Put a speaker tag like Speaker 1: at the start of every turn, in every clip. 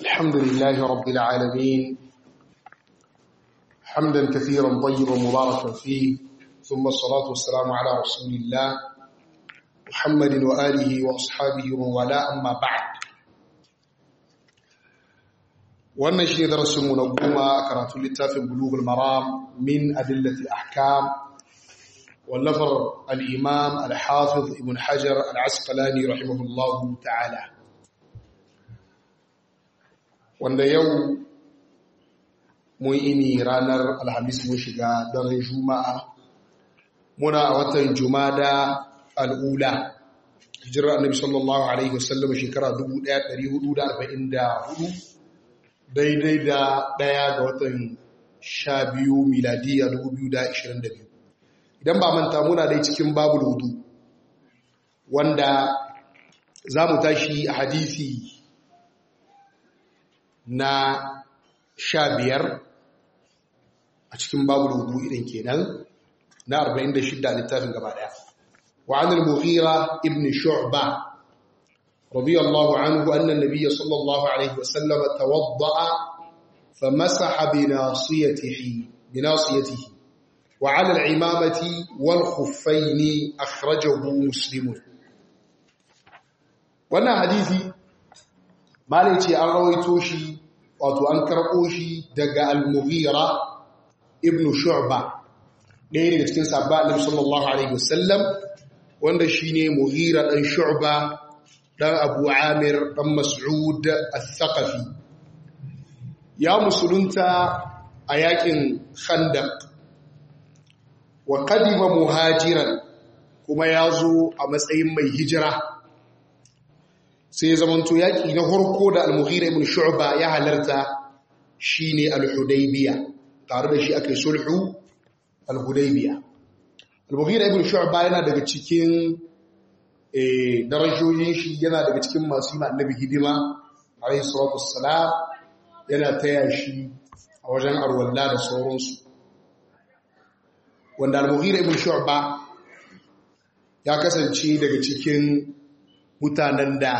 Speaker 1: الحمد لله رب العالمين حمدا كثيرا طيبا مباركا فيه ثم الصلاة والسلام على رسول الله محمد وآله وأصحابه وولاء أما بعد wannan shi ne darasinmu na goma a karatun littafin bulugul maram min adillatil ahkam wallafar al'imam al-hafiz ibn hajar al-asqalani rahimahullahu ta'ala wanda yau mun ini ranar alhamis mun shiga daren juma'a muna a watan jumada al'ula hijirar annabi sallallahu alaihi wasallam shekara 1444 daidai da ɗaya ga watan sha biyu miladiya 2022 idan ba manta muna dai cikin babul wudu wanda za mu tashi a hadisi na sha biyar a cikin babul wudu idan kenan na 46 a littafin gaba ɗaya وعن المغيرة ابن شعبة رضي الله عنه أن النبي صلى الله عليه وسلم توضأ فمسح بناصيته بناصيته وعلى العمامة والخفين أخرجه مسلم وانا حديثي ما ليتي أن رويتوشي wato an karɓo shi daga al-mughira ibn shu'ba ɗaya daga cikin sabba annabi sallallahu alaihi wasallam wanda shine mughira dan shu'ba dan abu amir dan mas'ud al-thaqafi ya musulunta a yakin khandaq wa qadima muhajiran kuma ya zo a matsayin mai hijira sai zamanto yaki na harko da al-mughira ibn shu'ba ya halarta shine al-hudaybiya tare da shi akai sulhu al-hudaybiya al-mughira ibn shu'ba yana daga cikin darajoyin shi yana daga cikin masu yi annabi hidima alayhi salatu wassalam yana taya shi a wajen arwalla da sauransu wanda al-mughira ibn shu'ba ya kasance daga cikin mutanen da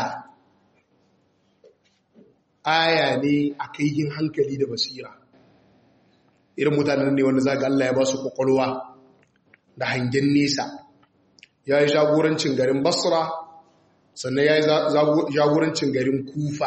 Speaker 1: aya ne a kaihin hankali da basira irin mutanen ne wanda zaga Allah ya ba su kwakwalwa da hangen nesa ya yi jagorancin garin basra sannan ya yi jagorancin garin kufa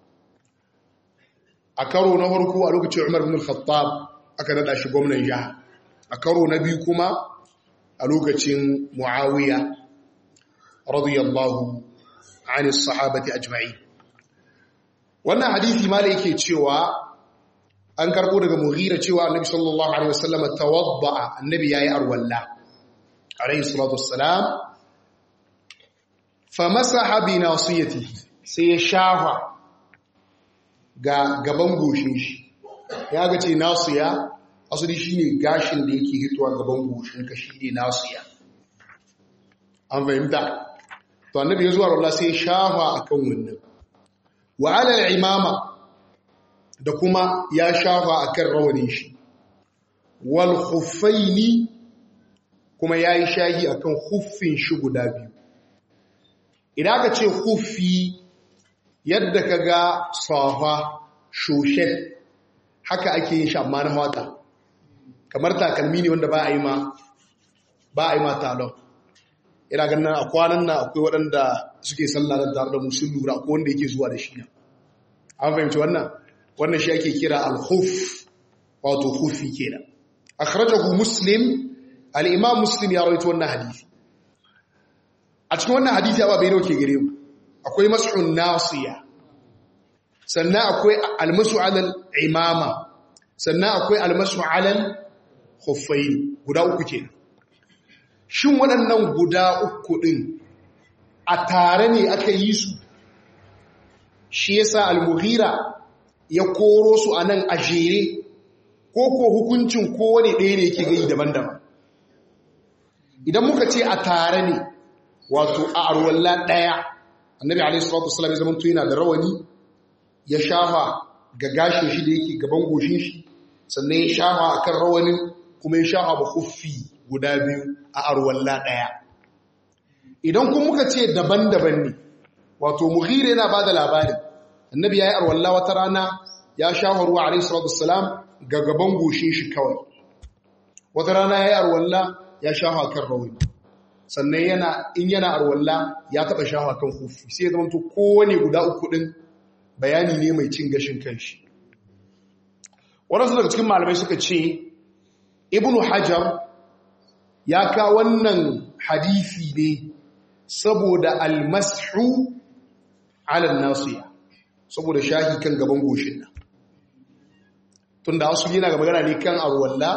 Speaker 1: a karo na farko a lokacin umar bin khattab aka nada shi gwamnan jiha a karo na biyu kuma a lokacin muawiya radiyallahu ani sahabati ajma'i wannan hadisi ma da yake cewa an karbo daga mughira cewa annabi sallallahu alaihi wasallam tawadda annabi yayi arwalla alaihi salatu wassalam famasaha bi nasiyatihi sai ya shafa ga gaban goshin shi ya ga ce nasiya asali shine gashin da yake hitowa gaban goshin ka shine nasiya an fahimta to annabi ya zuwa Allah sai ya shafa akan wannan wa ala al-imama da kuma ya shafa akan rawanin shi wal khuffaini kuma ya yi shahi a kan huffin shi guda biyu idan aka ce huffi yadda ka ga safa shoshet haka ake yin shi amma na wata kamar takalmi ne wanda ba a yi ma ba a yi ma talon ina ganin a kwanan na akwai waɗanda suke sallah da tare da musul lura ko wanda yake zuwa da shi na an fahimci wannan wannan shi ake kira al-huff wato huffi kenan akhrajahu muslim al'imam muslim ya rawaito wannan hadithi a cikin wannan hadithi abu bai dauke gare mu akwai mas'un nasiya sannan akwai almasu alal imama sannan akwai almasu alal khuffain guda uku ke shin waɗannan guda uku ɗin a tare ne aka yi su shi yasa al-mughira ya koro su a nan a jere ko ko hukuncin kowane ɗaya ne yake gai daban-daban idan muka ce a tare ne wato a arwalla ɗaya annabi alaihi salatu wasallam ya zamanto yana da rawani ya shafa ga gashin shi da yake gaban goshin shi sannan ya shafa akan rawanin kuma ya shafa ba huffi guda biyu a arwalla ɗaya idan kuma muka ce daban-daban ne wato mughira yana bada labari annabi yayi arwalla wata rana ya shafa ruwa alayhi salatu wassalam ga gaban goshin shi kawai wata rana yayi arwalla ya shafa kan rawani sannan yana in yana arwalla ya taba shafa kan hufi sai ya zama to kowane guda uku din bayani ne mai cin gashin kanshi wadansu daga cikin malamai suka ce ibnu hajar ya ka wannan hadisi ne saboda almashu ala nasiya saboda shahi kan gaban goshin nan tunda wasu yana ga magana ne kan arwalla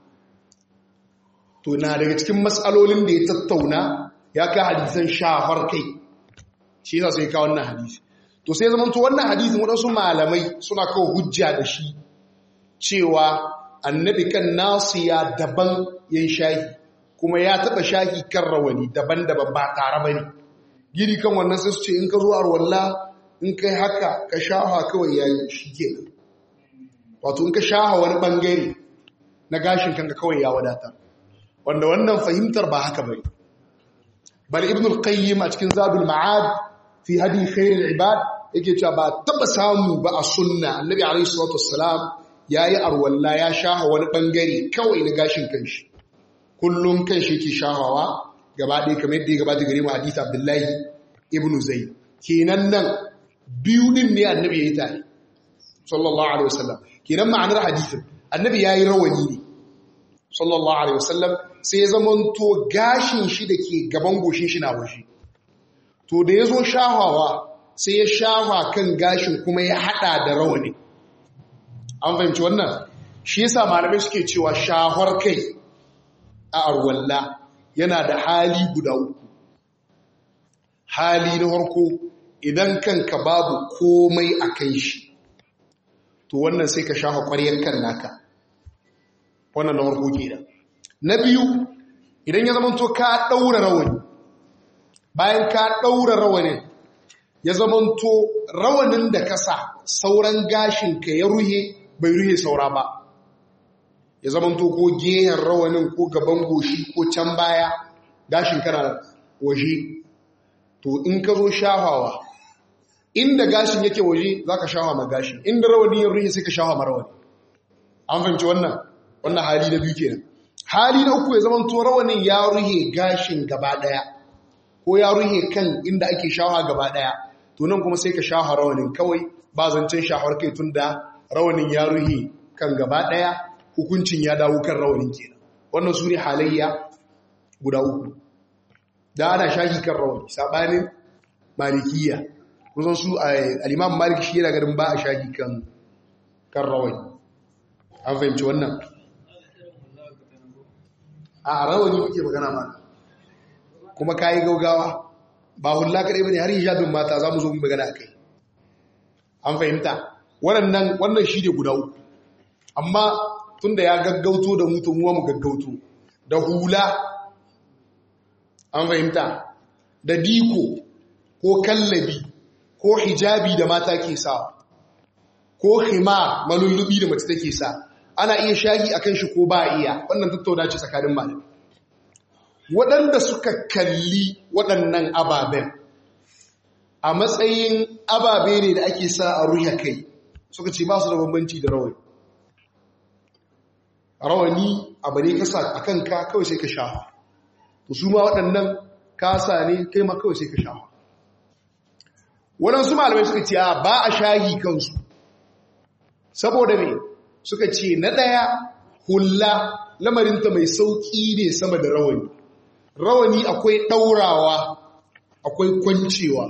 Speaker 1: to na daga cikin matsalolin da ya tattauna ya ka hadisan shafar kai shi yasa sai ka wannan hadisi to sai zaman to wannan hadisin wadansu malamai suna kawo hujja da shi cewa annabi kan nasiya daban yin shahi kuma ya taba shahi kan rawani daban-daban ba tare ba ne gini kan wannan sai su ce in ka zo arwalla in kai haka ka shaha kawai yayi shi ke wato in ka shaha wani bangare na gashin kanka kawai ya wadata wanda wannan fahimtar ba haka bane bal ibn al-qayyim a cikin zadul ma'ad fi hadi khairul ibad yake cewa ba taba samu ba a sunna annabi alaihi salatu wassalam yayi arwalla ya shaha wani bangare kawai na gashin kanshi kullum kanshi yake shahawa gaba ɗaya kamar yadda ya gabata gare mu hadith abdullahi ibn zayd kenan nan biyu din ne annabi yayi tare sallallahu alaihi wasallam kenan ma'anar hadisin annabi yayi rawani ne sallallahu alaihi wasallam sai ya zamanto gashin shi da ke gaban goshin shi na waje to da ya zo shahawa sai ya shafa kan gashin kuma ya hada da rawani an fahimci wannan shi yasa malamai suke cewa shahar kai a arwalla yana da hali guda uku hali na harko idan kanka babu komai a kan shi to wannan sai ka shafa ƙwaryar kan naka wannan na harko kenan na biyu idan ya zamanto ka ɗaura rawani bayan ka ɗaura rawanin ya zamanto rawanin da ka sa sauran gashinka ya ruhe bai ruhe saura ba ya zamanto ko gehen rawanin ko gaban goshi ko can baya gashin kana waje to in ka zo shafawa inda gashin yake waje za ka shafa ma gashin inda rawani ya ruhe sai ka shafa ma rawani an fahimci wannan wannan hali na biyu kenan hali na uku ya zama to rawanin ya ruhe gashin gaba daya ko ya ruhe kan inda ake shawa gaba daya to nan kuma sai ka shawa rawanin kawai ba zancen shawar kai tunda rawanin ya ruhe kan gaba daya hukuncin ya dawo kan rawanin kenan wannan su ne halayya guda uku da ana shahi kan rawani sabanin malikiya kusan su al-imam malik shi yana garin ba a shahi kan kan rawani an fahimci wannan a rawani muke magana ma kuma kayi gaugawa ba hulla kadai bane har hijabin mata zamu zo mu magana akai an fahimta wannan wannan shi ne guda uku amma tunda ya gaggauto da mu to mu mu gaggauto da hula an fahimta da diko ko kallabi ko hijabi da mata ke sa ko hima malullubi da mace take sa ana iya shahi a kan shi ko ba iya wannan tattauna ce tsakanin malam waɗanda suka kalli waɗannan ababen a matsayin ababe ne da ake sa a ruya kai suka ce ba su da bambanci da rawani rawani abu ne kasa a kanka kawai sai ka shafa to su ma waɗannan kasa ne kai ma kawai sai ka shafa waɗansu malamai suka ce ba a shahi kansu saboda me suka ce na ɗaya hula lamarinta mai sauƙi ne sama da rawani rawani akwai ɗaurawa akwai kwancewa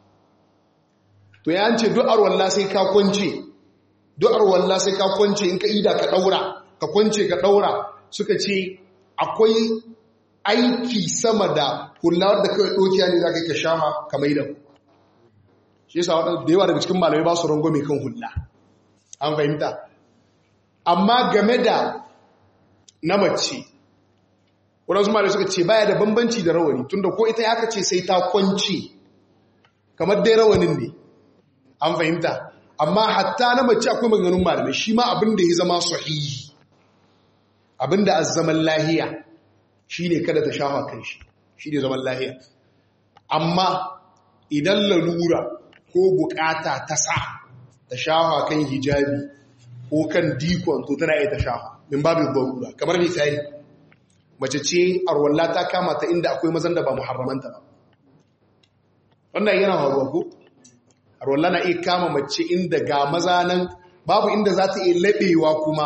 Speaker 1: to ya ce du'ar walla sai ka kwance du'ar walla sai ka kwance in ka ida ka ɗaura ka kwance ka ɗaura suka ce akwai aiki sama da hula da kawai ɗokiya ne za ka yi ka shama ka maida shi yasa da yawa daga cikin malamai ba su rango mai kan hula an fahimta amma game da na mace wadansu malamai suka ce baya da bambanci da rawani tunda ko ita ya ce sai ta kwance kamar dai rawanin ne an fahimta amma hatta na mace akwai maganganun malamai shi ma abin da ya zama sahihi abin da zaman lahiya shi ne kada ta shafa kan shi shi ne zaman lahiya amma idan lalura ko bukata ta sa ta shafa kan hijabi ko kan dikon to tana iya ta shafa min babu darura kamar misali mace ce arwalla ta kama ta inda akwai mazan da ba muharramanta ba wannan yana faruwa ko arwalla na iya kama mace inda ga maza nan babu inda za ta iya laɓewa kuma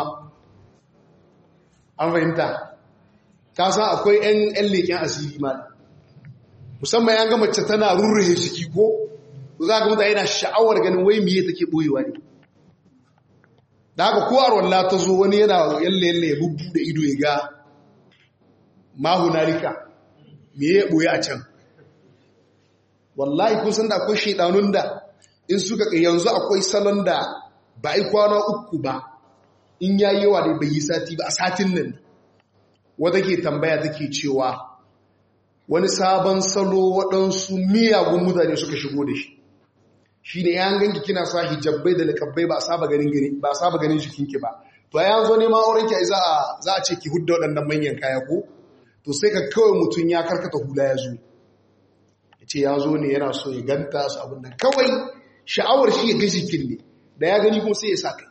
Speaker 1: an fahimta ka san akwai 'yan leƙen asiri ma musamman ya ga mace tana rurruhe ciki ko za ga mutane yana sha'awar ganin wai miye take boyewa ne da haka ko arwalla ta zo wani yana yalle yalle ya bubbu da ido ya ga mahunarika me ya boye a can wallahi kun san da akwai shaidanun da in suka kai yanzu akwai salon da ba ai kwana uku ba in yayi yawa da bai yi sati ba a satin nan wata ke tambaya take cewa wani sabon salo waɗansu miyagun mutane suka shigo da shi shi ne yan ganki kina sa hijabbai da likabbai ba a saba ganin ba a saba ganin jikinki ba to ya zo neman aurenki ai za a za a ce ki hudda waɗannan manyan kaya ko to sai ka kawai mutum ya karkata hula ya zo ya ce ya zo ne yana so ya ganta su abin da kawai sha'awar shi ya ga jikin ne da ya gani kuma sai ya sa kai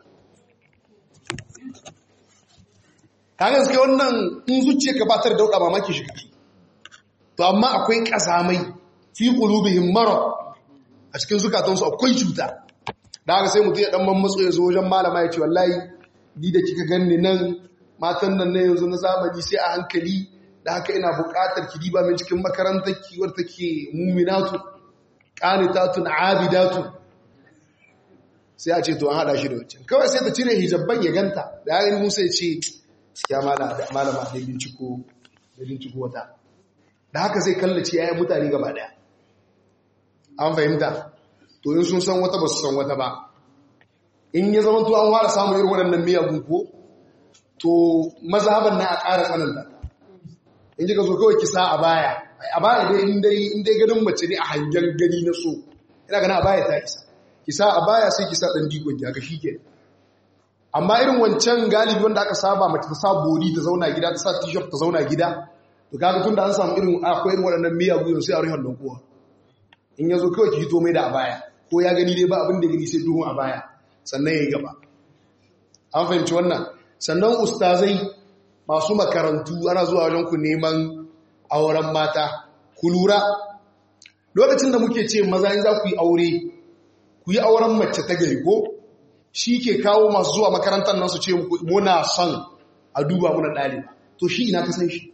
Speaker 1: kaga suke wannan in zuciya ka batar da dauda mamaki shi kake to amma akwai kazamai fi qulubihim marad a cikin zukatansu akwai cuta da haka sai mutum ya dan mammatso ya zo wajen malama ya ce wallahi ni da kika ganni nan matan nan na yanzu na zamani sai a hankali da haka ina buƙatar ki diba min cikin makarantar ki wadda take mu'minatu qanitatun abidatu sai a ce to an hada shi da wancan kawai sai ta cire hijabban ya ganta da ya gani musa ya ce gaskiya malama da binciko da binciko wata da haka zai kallace yayin mutane gaba daya an fahimta to in sun san wata ba su san wata ba in ya zama to an fara samun irin waɗannan miyagun ko to mazhaban na a ƙara tsananta in ji ka zo kawai kisa a baya a baya dai in dai ganin mace ne a hangen gani na so ina gana a baya ta isa kisa a baya sai kisa ɗan digon ya ga shi ke amma irin wancan galibi wanda aka saba mace ta sa bori ta zauna gida ta sa t-shirt ta zauna gida to kaga tun da an samu irin akwai irin waɗannan miyagun sai a rufe don kowa in ya zo kawai ki hito mai da a baya ko ya gani dai ba abin da gani sai duhun a baya sannan ya yi gaba an fahimci wannan sannan ustazai masu makarantu ana zuwa wajen ku neman auren mata ku lura lokacin da muke ce maza in za ku yi aure ku yi auren mace ta gari ko shi ke kawo masu zuwa makarantar nan su ce muna son a duba muna ɗaliba to shi ina ka san shi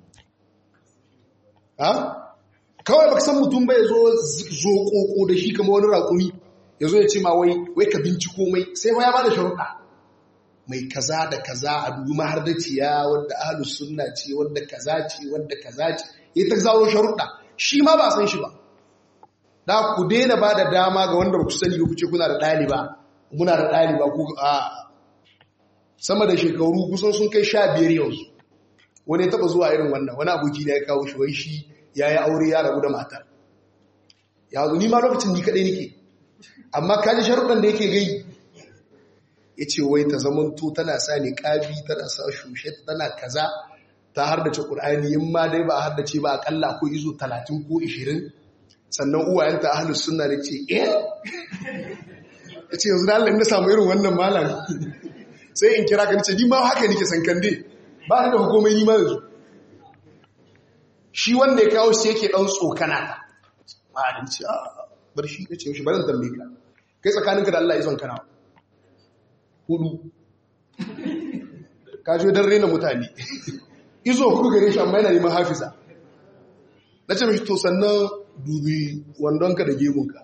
Speaker 1: kawai baka san mutum bai zo zo koko da shi kama wani raƙumi ya zo ya ce ma wai wai ka binciko mai sai ya ba da sharuɗa mai kaza da kaza a dubi mahardaciya wadda ahlus sunna ce wadda kaza ce wadda kaza ce ya ta zawo sharuɗa shi ma ba san shi ba da ku daina ba da dama ga wanda ba ku sani ba ku ce kuna da ɗaliba muna da ɗaliba ku a sama da shekaru kusan sun kai sha biyar yanzu wani ya taɓa zuwa irin wannan wani aboki da ya kawo shi wai shi ya yi aure ya rabu da matar ya zo ni ma lokacin ni kaɗai nake amma kaji sharuɗan da yake gai ya ce wai ta zamanto tana sa ne ƙabi tana sa shushe tana kaza ta hardace ƙur'ani in ma dai ba a hardace ba aƙalla ko izo talatin ko ishirin sannan uwayenta ahalus suna da ce eh ya ce yanzu da Allah na samu irin wannan malam sai in kira ka ce ni ma haka nake san kande ba ni da hukumai ni ma yanzu shi wanda ya kawo shi yake dan tsokana ta ma'adin ce a bar shi ya ce shi barin tambaye ka kai tsakaninka da Allah ya son kana hudu ka je dan rena mutane izo hudu gare shi amma yana neman hafiza na ce mishi to sannan dubi wandonka da gemunka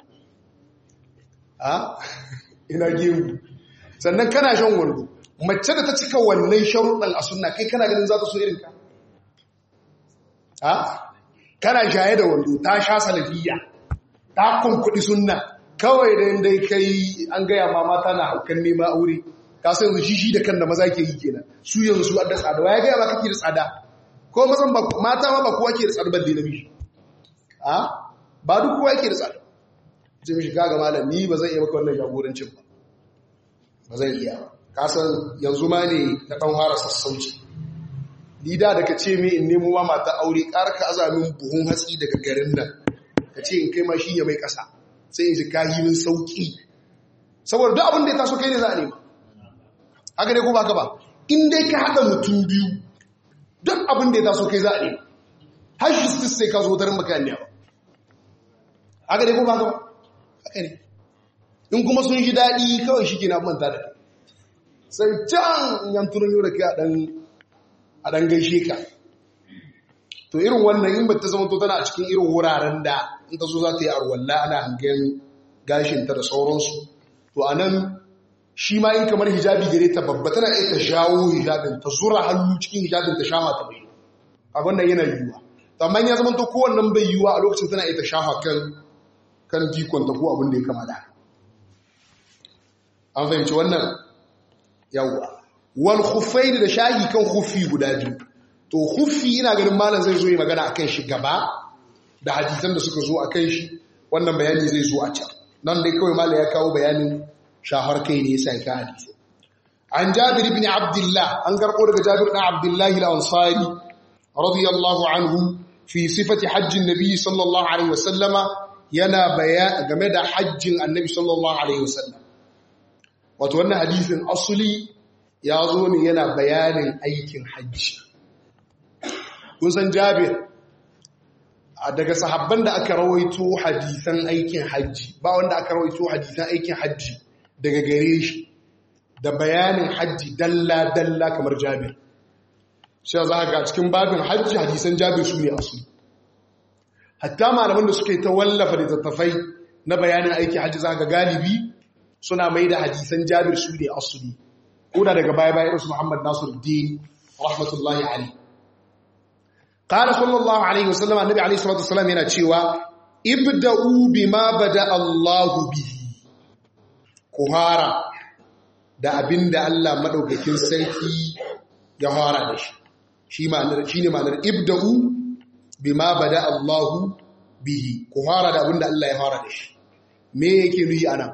Speaker 1: a ina gemu sannan kana shan wando mace da ta cika wannan sharuɗan a sunna kai kana ganin za ta so irinka a kana shaye da wando ta sha salafiya ta kunkuɗi sunna kawai da dai kai an gaya ma mata na haukan nema aure ka san yanzu shi shi da kan da maza ke yi kenan su yanzu su adda tsada ya gaya ba kake da tsada ko mazan ba mata ma ba kowa ke da tsada balle na bishi a ba duk kowa yake da tsada ce mishi kaga malam ni ba zan iya maka wannan jagorancin ba ba zan iya ba ka san yanzu ma ne na dan fara sassauci ni da da ka ce me in nemo ma mata aure ƙara ka azamin buhun hatsi daga garin nan ka ce in kai ma shi ya mai ƙasa sai in ji kayi min sauƙi saboda duk abin da ya taso kai ne za a nema haka ne ko ba ka ba in dai ka haɗa mutum biyu duk abin da ya taso kai za a nema har shi sai ka zo tarin maka ba haka ne ko ba ka ba haka ne in kuma sun ji daɗi kawai shi ke na manta da sai can yan tunan yau da kai a ɗan gaishe ka to irin wannan in ba ta zama to tana a cikin irin wuraren da in ta so za ta yi arwalla ana hangen gashinta da sauransu to a nan shi ma in kamar hijabi gare ta babba tana iya ta jawo hijabin ta zura hannu cikin hijabin ta shama ta bai a wannan yana yiwuwa amma ya zama to kowannan bai yiwuwa a lokacin tana iya ta shafa kan kan jikonta ko abin da ya kama da an fahimci wannan yawwa wal khuffaini da shahi kan khuffi guda biyu to khuffi ina ganin malam zai zo yi magana akan shi gaba da hadisan da suka zo akan shi wannan bayani zai zo a can nan dai kawai malam ya kawo bayanin shahar kai ne yasa ka hadisi an jabir ibn abdullah an garko daga jabir ibn abdullah al-ansari radiyallahu anhu fi sifati hajjin nabi sallallahu alaihi wasallama yana bayani game da hajjin annabi sallallahu alaihi wasallam wato wannan hadisin asuli ya zo ne yana bayanin aikin hajji kun san jabir daga sahabban da aka rawaito hadisan aikin hajji ba wanda aka rawaito hadisan aikin hajji daga gare shi da bayanin hajji dalla-dalla kamar jabir shi za ga cikin babin hajji hadisan jabir su ne asuli hatta malaman da suka yi ta wallafa da tattafai na bayanin aikin hajji za ga galibi suna mai da hadisan jabir su ne asuli ko da daga baya-baya irinsu muhammad nasiruddin rahmatullahi alaihi قال صلى الله عليه وسلم النبي عليه الصلاه والسلام yana cewa ibda'u bima bada Allahu bihi kuhara da abinda Allah madaukakin sarki ya fara da shi shi ma'anar shine ma'anar ibda'u bima bada Allahu bihi kuhara da abinda Allah ya fara da shi me yake nuyi anan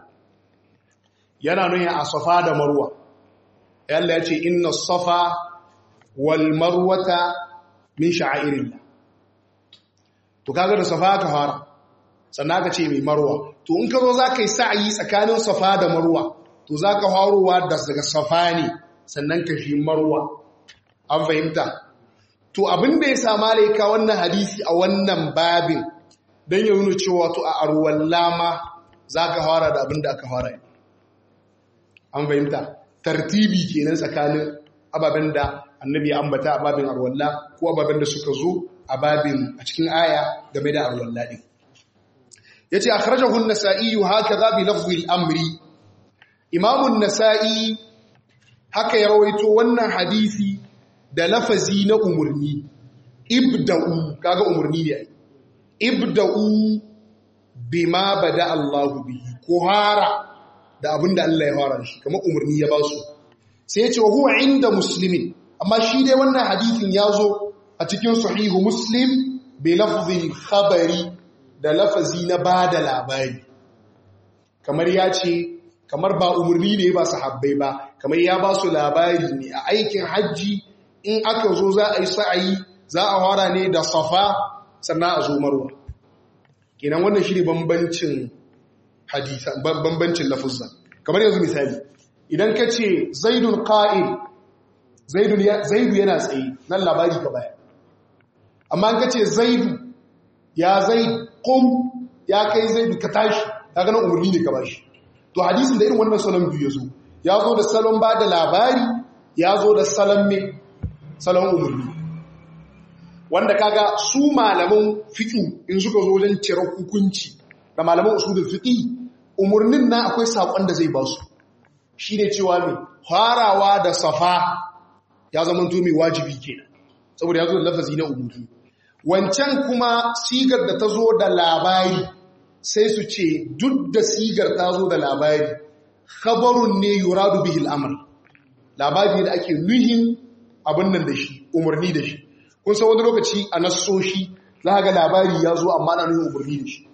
Speaker 1: yana nuyi a safa da marwa Allah ya ce inna safa wal marwata min sha'airillah to kaga da safa ka fara sannan ka ce mai marwa to in ka zo za ka yi sa'ayi tsakanin safa da marwa to za ka harowa daga safa ne sannan ka shi marwa an fahimta to abin da ya sama laika wannan hadisi a wannan babin don ya nuna cewa to a arwan lama za ka fara da abin da aka fara an fahimta tartibi kenan tsakanin ababen da annabi ya ambata a babin arwalla ko ababen da suka zo a babin a cikin aya game da arwalla din yace akhrajahu an-nasa'i hakaza bi lafzi al-amri imamu an-nasa'i haka ya rawaito wannan hadisi da lafazi na umurni ibda'u kaga umurni ne ibda'u bima bada Allahu bihi ko hara da abinda Allah ya fara shi kamar umurni ya ba su sai ya ce wa huwa inda muslimin amma shi dai wannan hadithin ya zo a cikin sahihu muslim bai lafzin khabari da lafazi na ba da labari kamar ya ce kamar ba umarni ne ba sahabbai ba kamar ya ba su labari ne a aikin hajji in aka zo za a yi sa'ayi za a hara ne da safa sannan a zo marwa kenan wannan shi ne bambancin hadisa bambancin lafuzza kamar yanzu misali idan ka ce zaidun ƙa'il zaidu yana tsaye nan labari ka baya amma ka ce zaidu ya zai kum ya kai zaidu ka tashi ta ganin umarni ne ka bashi to hadisin da irin wannan salon biyu ya zo ya zo da salon ba da labari ya zo da salon mai salon umarni wanda kaga su malaman fiƙi in suka zo wajen cire hukunci da malaman usulul fiƙi umarnin na akwai saƙon da zai ba su shi ne cewa mai farawa da safa ya zama mai wajibi kenan saboda ya zo da lafazi na umutu wancan kuma sigar da ta zo da labari sai su ce duk da sigar ta zo da labari khabarun ne yuradu bihil amr labari da ake nuhin abin nan da shi umarni da shi kun san wani lokaci a nassoshi za ga labari ya zo amma na nuhin umarni da shi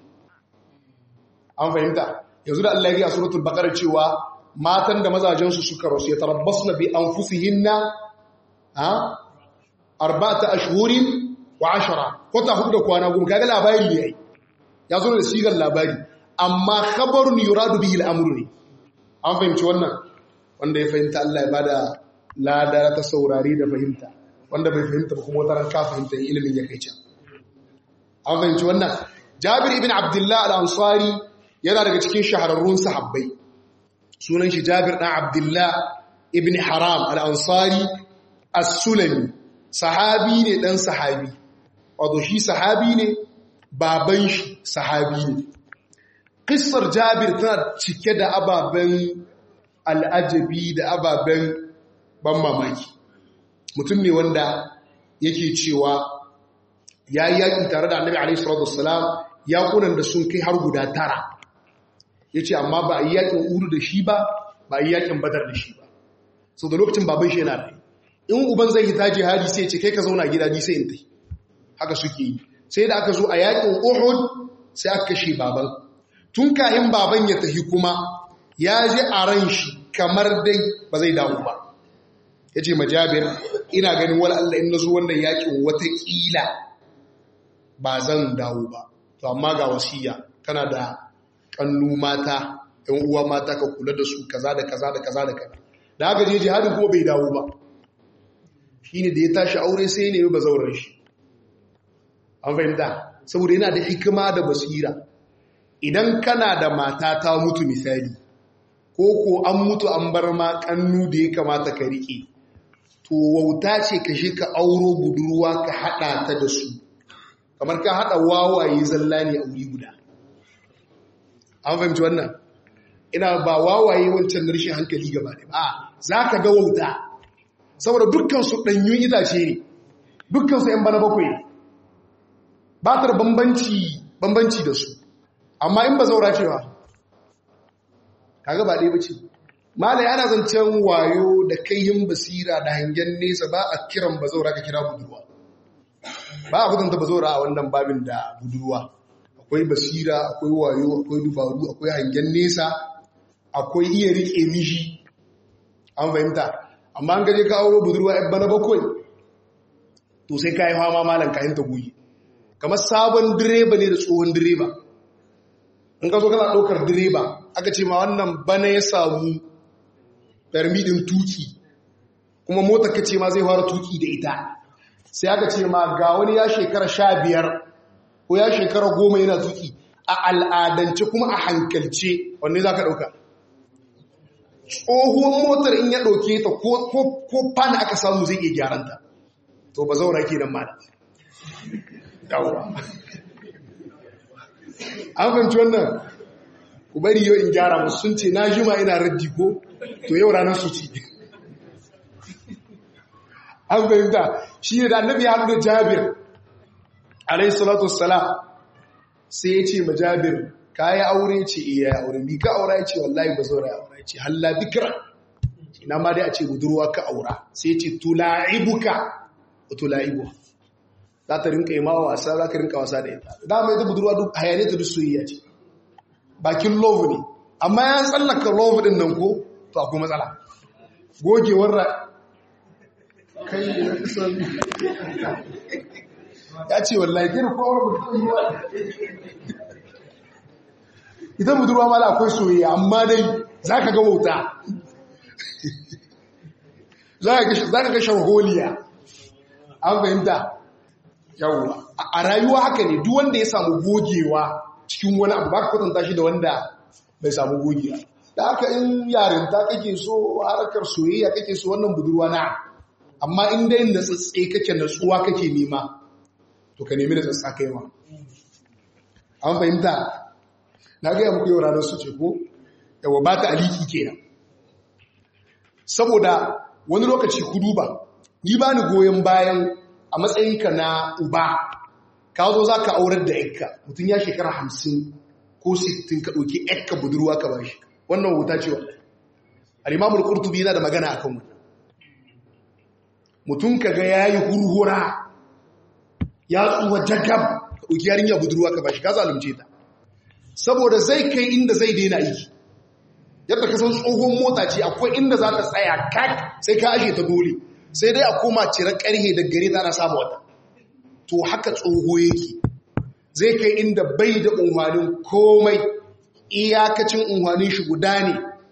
Speaker 1: an fahimta yanzu da Allah ya gaya suratul baqara cewa matan da mazajensu suka rasu ya tarabbasna bi anfusihinna ha arba'ata ashhurin wa ashara kota hudu da kwana goma kaga labari ne ai ya zo da sigar labari amma khabarun yuradu bihi al-amru ne an fahimci wannan wanda ya fahimta Allah ya bada lada ta saurari da fahimta wanda bai fahimta ba kuma wata ka fahimta ilimin ya kai can an fahimci wannan Jabir ibn Abdullah al-Ansari yana daga cikin shahararrun sahabbai sunan shi Jabir dan Abdullah ibn Haram al-Ansari as-Sulami sahabi ne dan sahabi wato shi sahabi ne baban shi sahabi ne Kissar Jabir tana cike da ababen al'ajabi da ababen ban mamaki. Mutum ne wanda yake cewa ya yi yaƙi tare da annabi Alaihi Salatu Wasalam yaƙunan da sun kai har guda tara. Ya ce, amma ba a yi yaƙin uru da shi ba, ba a yi yaƙin badar da shi ba. Sau da lokacin baban shi yana da In uban zai hita jihadi sai ce, kai ka zauna gida ni sai in tai. Haka suke yi. Sai da aka zo a yaƙin Uhud sai aka kashe baban. tun kayan baban ya tafi kuma ya je a ran shi kamar dai ba zai dawo ba ya ce majabir ina ganin wani Allah in na zo wannan yakin watakila ba zan dawo ba to amma ga wasiya kana da kannu mata yan uwa mata ka kula da su kaza da kaza da kaza da kaza da haka je jihadin kuma bai dawo ba shine da ya tashi aure sai ne ba zauren shi an fahimta saboda yana da hikima da basira idan kana da mata ta mutu misali ko ko an mutu an bar ma kannu da ya kamata ka riƙe to wauta ce ka shi ka auro budurwa ka haɗa ta da su kamar ka haɗa wawaye zalla ne a wuri guda an fahimci wannan ina ba wawaye wancan na rashin hankali gaba da ba za ka ga wauta saboda dukkansu ɗanyun itace ne dukkansu ‘yan bana bakwai ba ta da bambanci da su amma in ba zaura cewa kaga ba ɗaya bace malai ana zancen wayo da kaihin basira da hangen nesa ba a kiran ba zaura ka kira budurwa ba a kudanta ba zaura a wannan babin da budurwa akwai basira akwai wayo akwai dubaru akwai hangen nesa akwai iya riƙe mishi an fahimta amma an gaje ka auro budurwa yan bana bakwai to sai ka yi fama malam kayan ta goyi kamar sabon direba ne da tsohon direba in ka zo kana ɗaukar direba aka ce ma wannan bana ya samu permidin tuki kuma mota ka ce ma zai fara tuki da ita sai aka ce ma ga wani ya shekara sha biyar ko ya shekara goma yana tuki a al'adance kuma a hankalce wanne za ka ɗauka tsohuwan motar in ya ɗauke ta ko fana aka samu zai iya gyaranta to ba zaura ke nan mana yawwa an fahimci wannan ku bari yau in gyara musu sun ce na jima ina raddi ko to yau ranar su ci an fahimta shi ne da annabi ya haɗu da jabir alayhi salatu wassalam sai ya ce ma jabir ka yi aure ce iya ya aure bi ka aura ya ce wallahi ba zaura ya aura ya ce halla bikira ina ma dai a ce budurwa ka aura sai ya ce tula'ibuka tula'ibu za ta rinka yi ma wasa za ka rinka wasa da ita dama ita budurwa duk hayane ta duk soyayya ce bakin love ne amma ya tsallaka love din nan ko to akwai matsala gogewar ra kai da kusan ya ce wallahi kira kowar budurwa ita budurwa ma da akwai soyayya amma dai za ka ga wauta za ka ga sharholiya an fahimta yawwa a rayuwa haka ne duk wanda ya samu gogewa cikin wani abu ba ka kwatanta shi da wanda bai samu gogewa da haka in yarinta kake so harkar soyayya kake so wannan budurwa na amma in dai na tsatse kake natsuwa kake nema to ka nemi da tsatsa kai ma an fahimta na gaya muku yau ranar su ce ko yawa ba ta aliki kenan saboda wani lokaci ku duba ni ba ni goyon bayan a matsayinka na uba ka zo za ka aurar da yakka mutum ya shekara hamsin ko sittin ka ɗauki yakka budurwa ka ba shi wannan wuta ce wa al'imamul ƙurtubi yana da magana a kan wannan mutum ka ga ya yi hurhura ya tsuwa jagab ka ɗauki yarinya budurwa ka ba shi ka zalunce ta saboda zai kai inda zai daina aiki yadda ka san tsohon mota ce akwai inda za ta tsaya kak sai ka ashe ta dole sai dai a koma cire karhe da gare ta na samu wata to haka tsoho yake zai kai inda bai da unwanin komai iyakacin unwanin shi guda ne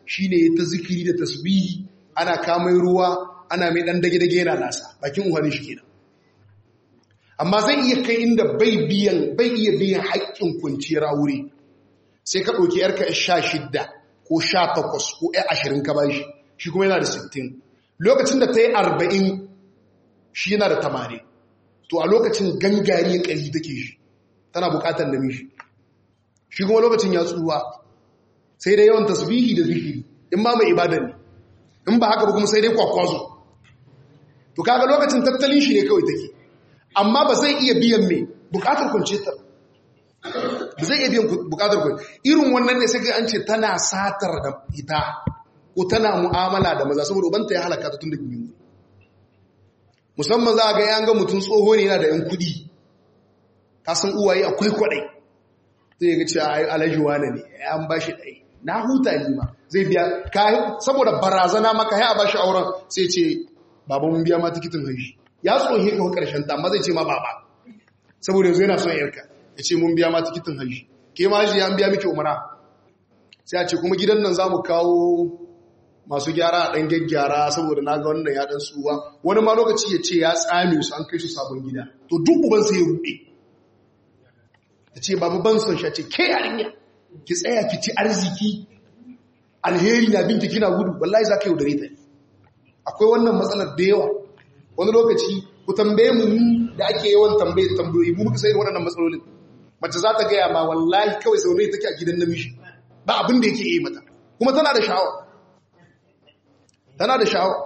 Speaker 1: shine ta zikiri da tasbihi ana kamai ruwa ana mai dan dage-dage yana nasa bakin uhanin shi kenan amma zai iya kai inda bai biyan bai iya biyan haƙƙin kwanciyar aure sai ka ɗauki yarka sha shidda ko sha takwas ko ya ashirin ka bashi shi kuma yana da sittin lokacin da ta yi arba'in shi yana da tamanin to a lokacin gangari ƙari take shi tana buƙatar da mishi shi kuma lokacin ya tsuwa sai dai yawan tasbihi da zikiri in ma mai ibada ne in ba haka ba kuma sai dai kwakwazo to kaga lokacin tattalin shi ne kawai take amma ba zai iya biyan mai bukatar kwanciyar ba zai iya biyan bukatar kwanciyar irin wannan ne sai ga an ce tana satar da ita ko tana mu'amala da maza saboda ubanta ya halaka ta tun da biyu musamman za a ga yan ga mutum tsoho ne yana da yan kudi ka san uwaye akwai kwadai zai ga cewa ayi alaji wane ne an ba shi ɗai na huta ni ma zai biya saboda barazana maka ya ba shi auren sai ce baba mun biya ma tikitin haishi ya tsohe ka karshen ta amma zai ce ma baba saboda yanzu yana son yarka ya ce mun biya ma tikitin haishi ke ma shi ya biya miki umara sai a ce kuma gidan nan za mu kawo masu gyara a ɗan gyaggyara saboda na ga wannan ya ɗan suwa wani ma lokaci ya ce ya tsame su an kai su sabon gida to duk uban sai ya ruɗe ya ce babu ban son shi ce ke yarinya ki tsaya ki ci arziki alheri na binki kina gudu wallahi za ka yaudare ta akwai wannan matsalar da yawa wani lokaci ku tambaye mu da ake yawan tambaye da tambayoyi mu muka sai waɗannan matsalolin mace za ta gaya ma wallahi kawai zaune take a gidan namiji ba abin da yake yi mata kuma tana da sha'awa tana da sha'awa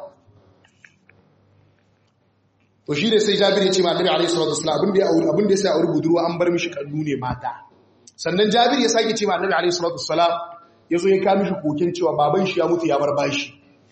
Speaker 1: to shi ne sai jabir ya ce ma annabi alaihi salatu wasallam abin da ya auri abin da ya sai auri budurwa an bar mishi kallu ne mata sannan jabir ya sake ce ma annabi alaihi salatu wasallam yazo ya ka mishi kokin cewa baban shi ya mutu ya bar bashi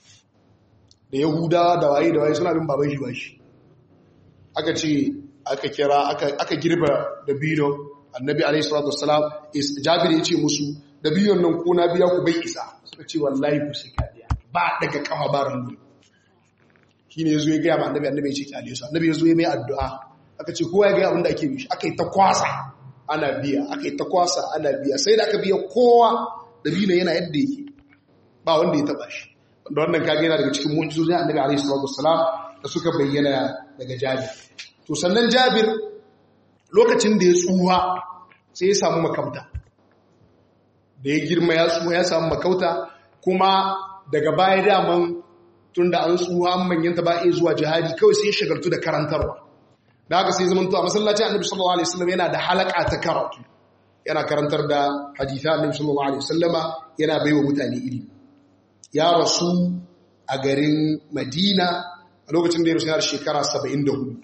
Speaker 1: da yahuda da waye da waye suna bin baban shi bashi aka ce aka kira aka aka girba da bino annabi alaihi salatu wasallam jabir ya ce musu da biyon nan ko na biya ku bai isa suka ce wallahi ku sai ka biya ba daga kama barin ne shi ne ya zo ya gaya ma annabi annabi ya ce kyale su annabi ya zo ya mai addu'a aka ce kowa ya gaya abin da ake bishi aka yi ta kwasa ana biya aka yi ta kwasa ana biya sai da aka biya kowa da biyu yana yadda yake ba wanda ya taba shi wanda wannan kage yana daga cikin mu'jizozin annabi alaihi salatu wassalam da suka bayyana daga jabir to sannan jabir lokacin da ya tsuha sai ya samu makauta da ya girma ya tsuha ya samu makauta kuma daga baya daman tun da an tsuha an manyanta ba iya zuwa jihadi kawai sai ya shagaltu da karantarwa da haka sai zamanto a masallacin annabi sallallahu alaihi wasallam yana da halaka ta karatu yana karantar da haditha annabi sallallahu alaihi wasallama yana baiwa mutane ilimi ya rasu a garin Madina a lokacin da ya rasu yana da shekara 74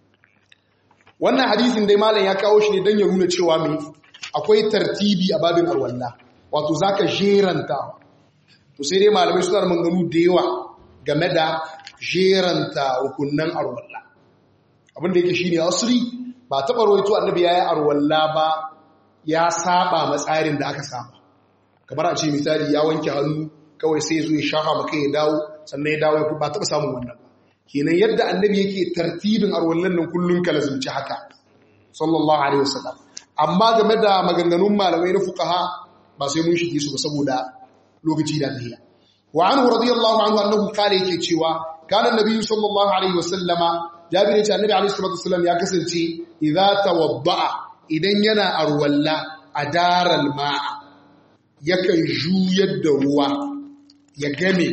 Speaker 1: wannan hadisin dai malam ya kawo shi ne don ya nuna cewa mai akwai tartibi a babin arwalla wato zaka jeranta to sai dai malamai suna da manganu da yawa game da jeranta rukunnan arwalla abinda yake shine asri ba taɓa rawaito annabi yayi arwalla ba ya saba matsarin da aka saba kamar a ce misali ya wanke hannu kawai sai zo ya shafa maka ya dawo sannan ya dawo ya ba taɓa samun wannan ba kenan yadda annabi yake tartibin arwallan nan kullun ka lazumci haka sallallahu alaihi wasallam amma game da maganganun malamai na fuqaha ba sai mun shige su ba saboda lokaci da tahiya wa anhu radiyallahu anhu annahu kale yake cewa kana annabi sallallahu alaihi wasallama jabir ya ce annabi alaihi salatu wasallam ya kasance idza tawadda'a idan yana arwalla adaral ma'a yakan juyar da ruwa ya game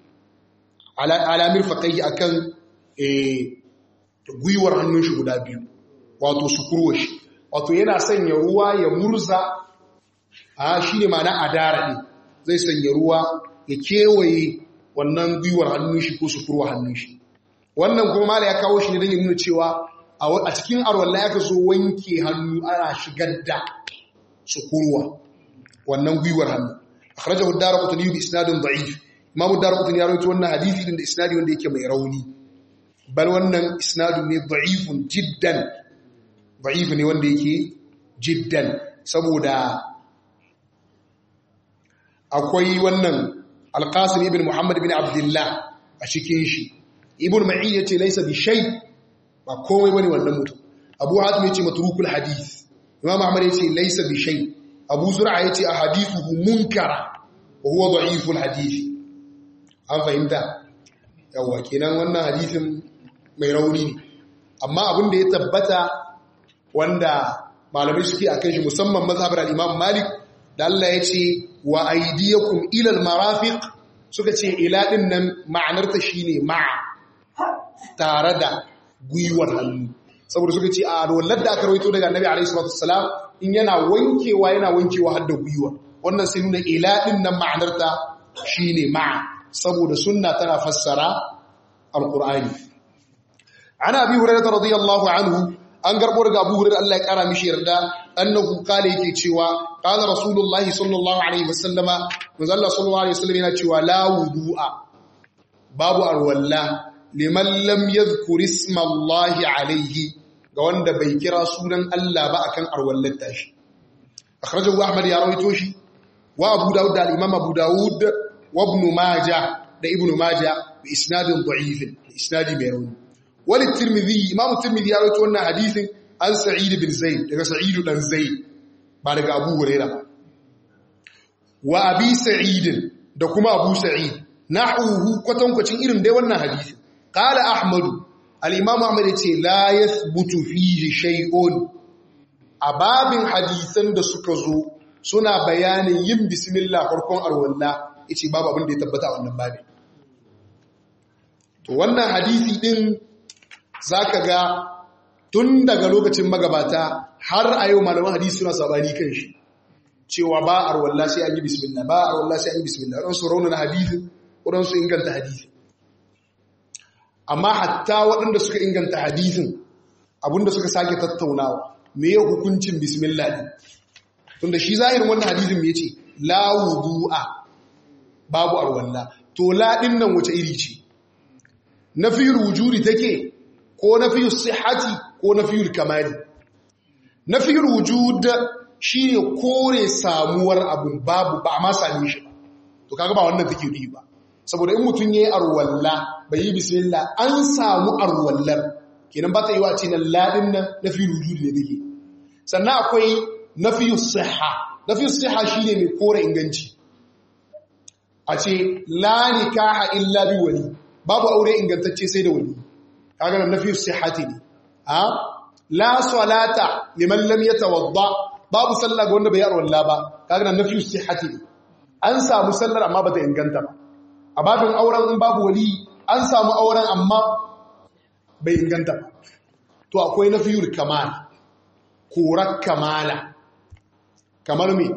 Speaker 1: alamir faƙai a kan gwiwar hannun shi guda biyu wato su kurwa shi wato yana sanya ruwa ya murza a shi ne mana adara ne zai sanya ruwa ya kewaye wannan gwiwar hannun shi ko su kurwa hannun shi wannan kuma mala ya kawo shi ne don yi nuna cewa a cikin arwalla ya ka so wanke hannu ana shigar da su kurwa wannan gwiwar hannu akhrajahu ad-darqutni bi isnadin da'if imamu darqutni ya rawaito wannan hadisi din da isnadi wanda yake mai rauni bal wannan isnadu ne da'ifun jiddan da'if ne wanda yake jiddan saboda akwai wannan alqasim ibn muhammad ibn abdullah a cikin shi ibn ma'i yace laysa bi shay ba komai bane wannan mutum abu hatim yace matrukul hadith imam ahmad yace laysa bi shay abu zur'a yace ahadithuhu munkara wa huwa da'iful hadisi an fahimta yawa kenan wannan hadisin mai rauni ne amma abin da ya tabbata wanda malamai suke akan shi musamman mazhabar al-Imam Malik da Allah ya ce wa aydiyakum ila al-marafiq suka ce ila din nan ma'anarta shine ma'a tare da gwiwar hannu saboda suka ce a wallar da aka rawaito daga Annabi alaihi salatu wassalam in yana wankewa yana wankewa har da gwiwa wannan sai nuna ila din nan ma'anarta shine ma'a saboda sunna tana fassara alqur'ani ana abi hurairah radiyallahu anhu an garbo daga abu hurairah Allah ya kara mishi yarda annahu kale yake cewa qala rasulullahi sallallahu alaihi wasallama manzo Allah sallallahu alaihi wasallam yana cewa la wudu'a babu arwalla liman lam yadhkur isma Allah alaihi ga wanda bai kira sunan Allah ba akan arwallar tashi akhrajahu ahmad ya rawaito shi wa abu daud da imam abu daud wa ibn majah da ibn majah bi isnadin da'if isnadi mai rauni wal tirmidhi imam tirmidhi ya rawaito wannan hadisin an sa'id bin zaid daga sa'id dan zaid ba daga abu huraira wa abi sa'id da kuma abu sa'id nahuhu kwatankwacin irin dai wannan hadisin qala ahmad al-imam ahmad yace la yathbutu fihi shay'un ababin hadisan da suka zo suna bayanin yin bismillah farkon arwalla yace babu abin da ya tabbata a wannan babin to wannan hadisi din zaka ga tun daga lokacin magabata har a yau malaman hadisi suna sabani kan shi cewa ba arwalla sai an yi bismillah ba arwalla sai an yi bismillah dan su raunana hadisin wadan su inganta hadisi amma hatta waɗanda suka inganta hadisin abinda suka sake tattaunawa me ya hukuncin bismillah din tunda shi zahirin wannan hadisin me yace la wudu'a babu arwalla to la din nan wace iri ce nafiyul wujudi take ko nafiyul sihhati ko nafiyul kamali nafiyul wujud shine kore samuwar abun babu ba ma same shi ba to kaga ba wannan take yi ba saboda in mutun yayi arwalla bai yi bismillah an samu arwallar kenan ba ta yi wa ce nan ladin nan nafiyul wujud ne take sannan akwai nafiyus sihha nafiyus sihha shine mai kore inganci a ce la nikaha illa bi wali babu aure ingantacce sai da wali kaga nan nafiyus sihhati ne a la salata liman lam yatawadda babu sallah ga wanda bai arwalla ba kaga nan nafiyus sihhati ne an samu sallar amma bata inganta ba a babin auren in babu wali an samu auren amma bai inganta ba to akwai nafiyul kamal korar kamala kamar me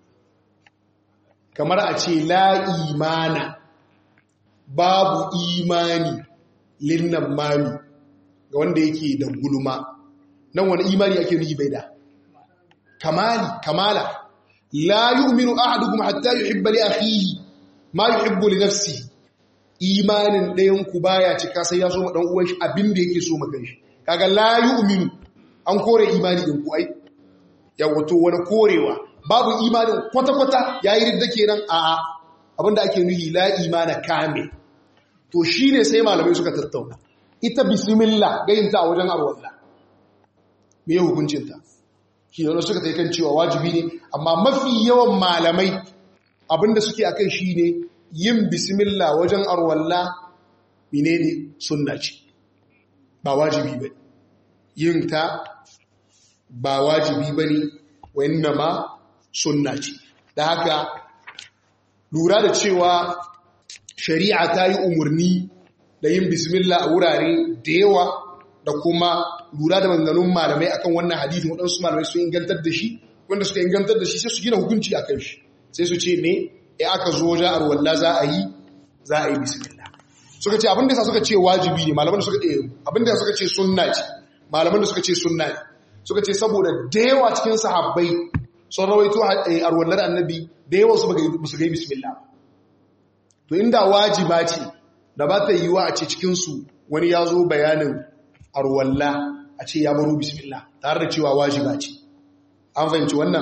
Speaker 1: kamar a ce la imana babu imani linnan mami ga wanda yake da gulma nan wani imani ake nufi bai da kamali kamala la yu'minu ahadukum hatta yuhibba li akhihi ma yuhibbu li nafsihi imanin ɗayan ku baya cika sai ya so ma dan uwan shi abin da yake so ma kanshi kaga la yu'minu an kore imani din ku ai yawa to wani korewa babu imanin kwata-kwata yayi ridda kenan a abinda ake nuhi la imana kamil to shine sai malamai suka tattauna ita bismillah gayinta a wajen arwallah me ya hukuncinta shi da suka ta kan cewa wajibi ne amma mafi yawan malamai abinda suke akan shi ne yin bismillah wajen arwalla menene sunna ce ba wajibi ba yin ta ba wajibi ba ne wanda ma sunna ce da haka lura da cewa shari'a ta yi umarni da yin bismillah a wurare da yawa da kuma lura da manganun malamai akan wannan hadisi waɗansu malamai sun ingantar da shi wanda suka ingantar da shi sai su gina hukunci a kan shi sai su ce ne ya aka zo wajen arwallah za a yi za a yi bismillah suka ce abinda sa suka ce wajibi ne malaman da suka ce abinda suka ce sunna ce malaman da suka ce sunna ne suka ce saboda da yawa cikin sahabbai sun rawaito arwallar annabi da yawa su ba su ga bismillah to inda wajiba ce da ba ta yiwa a ce cikinsu wani ya zo bayanin arwalla a ce ya baro bismillah tare da cewa wajiba ce an fahimci wannan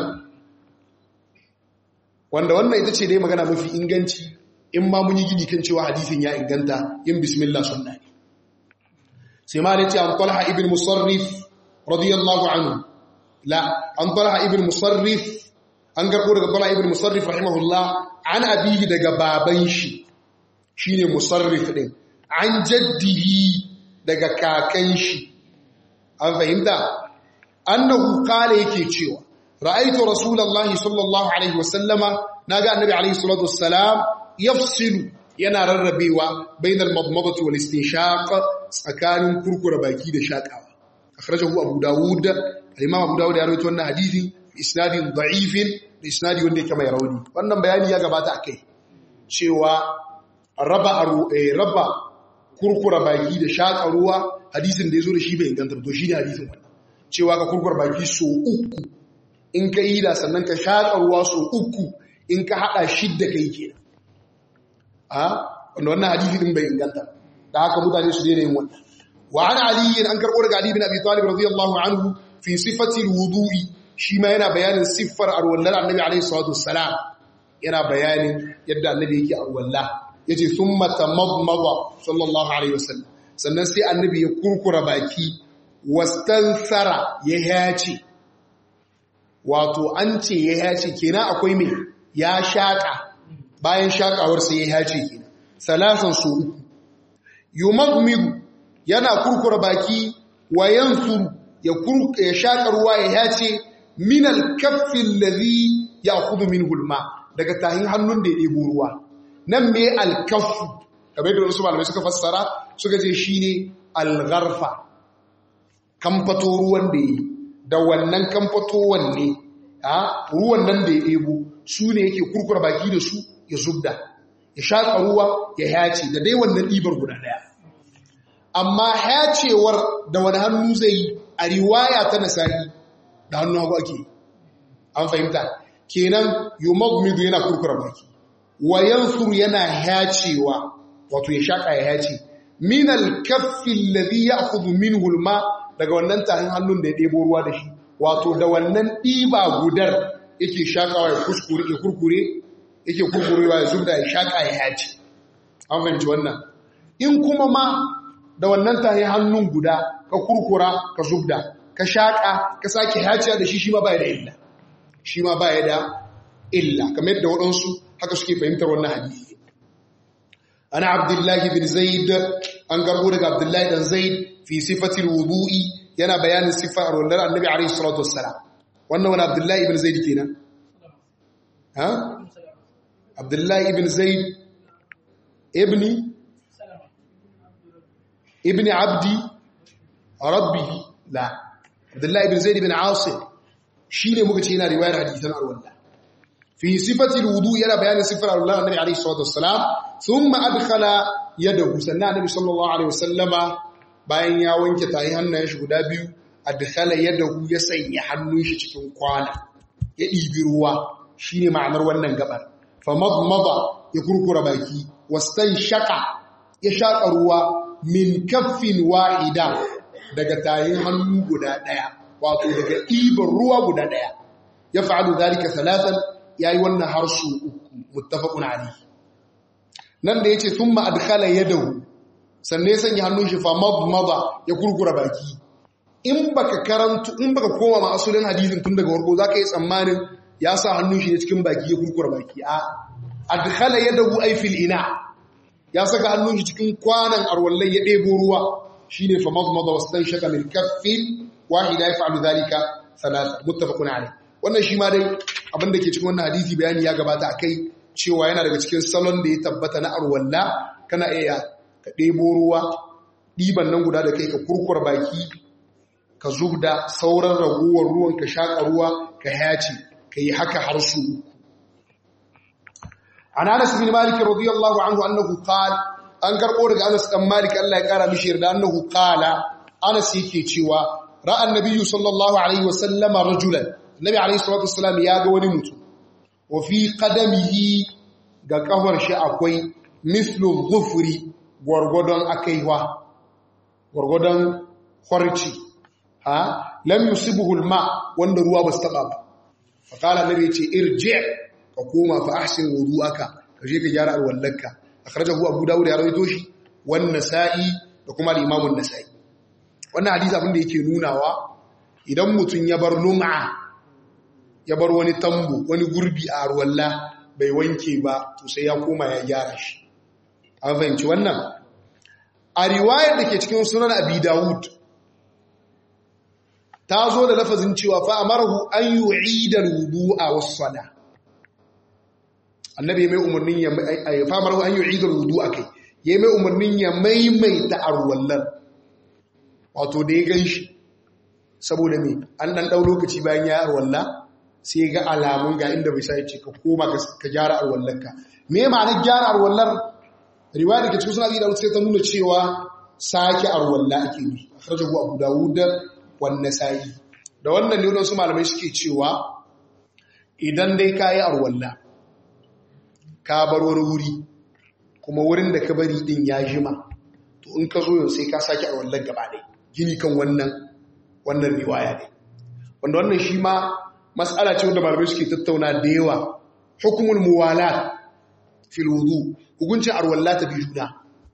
Speaker 1: wanda wannan ita ce dai magana mafi inganci in ma mun yi gini kan cewa hadisin ya inganta yin bismillah sunna ne sai ma da ce an talha ibn musarrif radiyallahu anhu la an talha ibn musarrif an garbo daga Abdullah ibn Musarrif rahimahullah an abihi daga baban shi shine Musarrif din an jaddihi daga kakan shi an fahimta annahu qala yake cewa ra'aytu rasulullahi sallallahu alaihi wasallama naga annabi alaihi salatu wassalam yafsilu yana rarrabewa bainal madmadati wal istinshaq tsakanin kurkura baki da shakawa akhrajahu abu daud al-imam abu daud ya rawaito wannan hadisi bi isnadin da'ifin da isnadi wanda yake mai rauni wannan bayani ya gabata akai cewa raba raba kurkura baki da shaka ruwa hadisin da yazo da shi bai inganta to shine hadisin wannan cewa ka kurkura baki so uku in ka yi da sannan ka shaka ruwa so uku in ka hada shidda kai kenan a wanda wannan hadisi din bai inganta da haka mutane su daina yin wannan wa an ali an karbo daga ali bin abi talib radiyallahu anhu fi sifati alwudu'i shi ma yana bayanin siffar arwallar annabi alaihi salatu wassalam yana bayanin yadda annabi yake arwalla yace thumma tamadmada sallallahu alaihi wasallam sannan sai annabi ya kurkura baki wastansara ya yace wato an ce ya yace kenan akwai me ya shaka bayan shakawar sai ya yace kenan salasan su uku yumagmidu yana kurkura baki wa yansuru ya kurka ya shaka ruwa ya yace min al-kaffi alladhi ya'khudhu minhu al-ma daga tahin hannun da ya debo ruwa nan me al-kaffu kamar da wasu malamai suka fassara suka ce shine al-gharfa kamfato ruwan da yi da wannan kamfato wanne a ruwan nan da ya debo su ne yake kurkura baki da su ya zubda ya shaƙa ruwa ya hace da dai wannan ɗibar guda ɗaya amma hacewar da wani hannu zai yi a riwaya ta nasari da hannu hagu ake an fahimta kenan yumagmidu yana kurkura baki wa yansuru yana hacewa wato ya shaƙa ya hace min al-kaffi alladhi ya'khudhu minhu al-ma daga wannan tahin hannun da ya ɗebo ruwa da shi wato da wannan ɗiba gudar yake shaƙawa ya kuskure ya kurkure yake kurkurewa ya zubda ya shaƙa ya hace an fahimci wannan in kuma ma da wannan tahi hannun guda ka kurkura ka zubda ka shaƙa ka sake haciya da shi shi ma baya da illa shi ma baya da illa kamar yadda waɗansu haka suke fahimtar wannan hadisi ana abdullahi bin zaid an garbo daga abdullahi dan zaid fi sifatil wudu'i yana bayanin sifar wallar annabi alaihi salatu wassalam wannan wani abdullahi ibn zaid kenan ha abdullahi ibn zaid ibni ibni abdi rabbihi la abdullahi ibn zaid ibn asim shine muka ce yana riwayar hadisan arwalla fi sifati alwudu yana bayanin sifar Allah annabi alayhi salatu wassalam thumma adkhala yadahu sannan annabi sallallahu alaihi wasallama bayan ya wanke tayi hannayen shi guda biyu adkhala yadahu ya sanya hannun shi cikin kwana ya ɗibi ruwa shine ma'anar wannan gabar famadmada ya kurkura baki wastan shaka ya shaka ruwa min kaffin wahida daga tayin hannu guda daya wato daga ɗiban ruwa guda daya ya fa'alu zalika salatan yayi wannan har su uku muttafaqun alayhi nan da yace thumma adkhala yadahu sannan ya sanya hannun shi fa madmada ya kurkura baki in baka karantu in baka koma ma asulin hadisin tun daga warko zaka yi tsammanin ya sa hannun shi ne cikin baki ya kurkura baki a adkhala yadahu ay fil ina ya saka hannun shi cikin kwanan arwallai ya ɗebo ruwa shine fa madmada wastan shaka min kaffin wahida yaf'alu dhalika thalatha muttafaqun alayh wannan shi ma dai abin da ke cikin wannan hadisi bayani ya gabata akai cewa yana daga cikin salon da ya tabbata na arwalla kana iya ka ɗebo ruwa ɗiban nan guda da kai ka kurkura baki ka zubda sauran raguwar ruwan ka shaƙa ruwa ka yaci ka yi haka har su uku an anas bin malik radiyallahu anhu annahu qala an karbo daga anas dan malik Allah ya kara mishi yarda annahu qala anas yake cewa ra'a annabiyyu sallallahu alaihi wasallam rajulan nabi alaihi salatu wassalam ya ga wani mutum wa fi qadamihi ga kafar shi akwai mislu dhufri gwargwadon akaiwa gwargwadon kwarci ha lam yusibuhu alma wanda ruwa ba su taba ba fa qala nabi ce irji ka koma fa ahsin wudu'aka ka je ka gyara alwallanka akhrajahu abu dawud ya rawaito shi wan nasa'i da kuma al-imam an-nasa'i wannan hadisi abin da yake nunawa idan mutun ya bar lum'a ya bar wani tambo wani gurbi a ruwalla bai wanke ba to sai ya koma ya gyara shi an fahimci wannan a riwayar da ke cikin sunan abi dawud ta zo da lafazin cewa fa amarahu an yu'ida al-wudu'a was-sala annabi mai umarnin ya fa amarahu an yu'ida al-wudu'a kai yayi mai umarnin ya maimaita arwallar wato da ya ganshi saboda me an dan dau lokaci bayan ya arwalla sai ga alamun ga inda bai sai ce ka koma ka gyara arwallarka me ma'anar gyara arwallar riwaya da ke cikin sunan da sai ta nuna cewa sake arwalla ake yi akhrajahu abu dawud wan nasa'i da wannan ne wasu malamai suke cewa idan dai kayi arwalla ka bar wani wuri kuma wurin da ka bari din ya jima to in ka zo yau sai ka sake arwallar gaba ɗaya gini kan wannan wannan riwaya ne wanda wannan shi ma mas'ala ce wanda malamai suke tattauna da yawa hukumul muwalat fil wudu hukuncin arwalla ta bi juna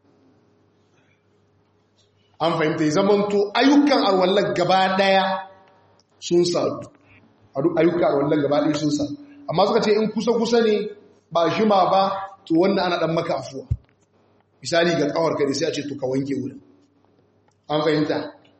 Speaker 1: an fahimta zaman to ayyukan arwallar gaba daya sun sadu ayyukan arwallar gaba daya sun sadu amma suka ce in kusa kusa ne ba jima ba to wannan ana dan maka afuwa misali ga kawar ka da sai a ce to ka wanke wurin an fahimta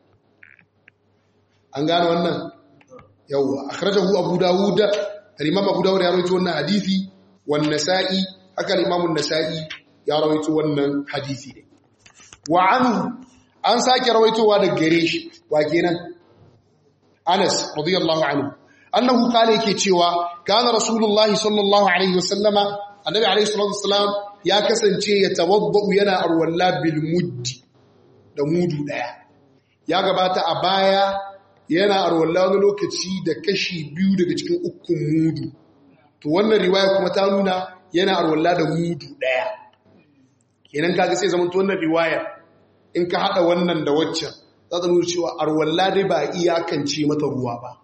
Speaker 1: an gane wannan yawwa akhrajahu abu dawud al-imam abu dawud ya rawaito wannan hadisi wan nasa'i haka al-imam an-nasa'i ya rawaito wannan hadisi ne wa anhu an sake rawaitowa da gare shi wa kenan Anas radiyallahu anhu annahu kale yake cewa kana rasulullahi sallallahu alaihi wasallama annabi alaihi salatu wasallam ya kasance ya tawaddu yana arwalla bil muddi da mudu daya ya gabata a baya yana arwalla wani lokaci da kashi biyu daga cikin ukun mudu to wannan riwaya kuma ta nuna yana arwalla da mudu daya kenan kaga sai zaman to wannan riwaya in ka hada wannan da waccan za ta nuna cewa arwalla dai ba iyakance mata ruwa ba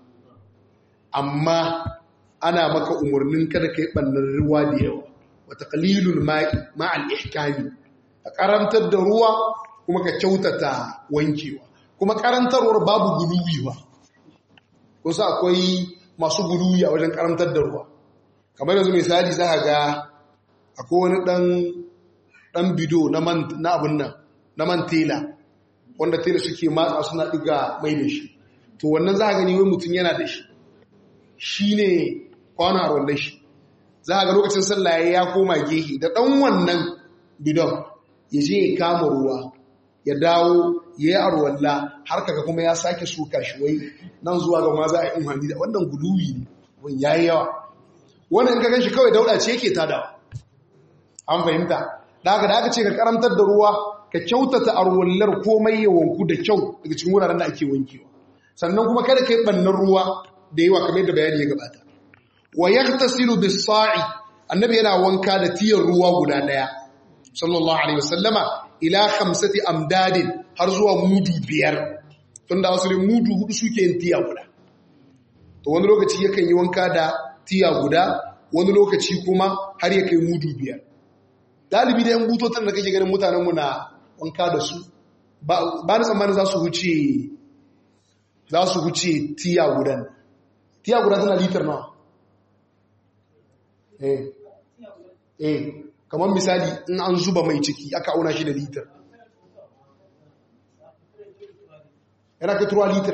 Speaker 1: amma ana maka umarnin kada kai bannan ruwa da yawa wa taqlilul ma'i ma'al ihkami ka karantar da ruwa kuma ka kyautata wankewa kuma karantarwar babu guluwi ba kusa akwai masu guluwi a wajen karantar da ruwa kamar yanzu misali za ga akwai wani dan dan bido na man na abun nan na man tela wanda tela suke matsa suna diga mai da shi to wannan za gani wai mutum yana da shi shine kwana wannan shi za ga lokacin sallah ya koma gehe da dan wannan bidon ya je ya kama ruwa ya dawo ya yi arwalla har kaga kuma ya sake suka shi wai nan zuwa ga ma za a yi umhani da wannan guduwi ne wani ya yi yawa wannan in ka gan shi kawai dauda ce yake tadawa an fahimta da haka da aka ce ka karantar da ruwa ka kyautata arwallar komai ya wanku da kyau daga cikin wuraren da ake wankewa sannan kuma kada ka yi bannan ruwa da yawa kamar yadda bayani ya gabata wa yaghtasilu bis-sa'i annabi yana wanka da tiyar ruwa guda daya sallallahu alaihi wasallama ila khamsati amdadin har zuwa mudu biyar tunda asalin mudu hudu suke yin tiya guda to wani lokaci yakan yi wanka da tiya guda wani lokaci kuma har ya kai mudu biyar dalibi da yan butotan da kake ganin mutanen mu na wanka da su ba na tsammanin za su huce za su huce tiya gudan tiya guda tana litar nawa eh eh kamar misali in an zuba mai ciki aka auna shi da litar yana ka turuwa litar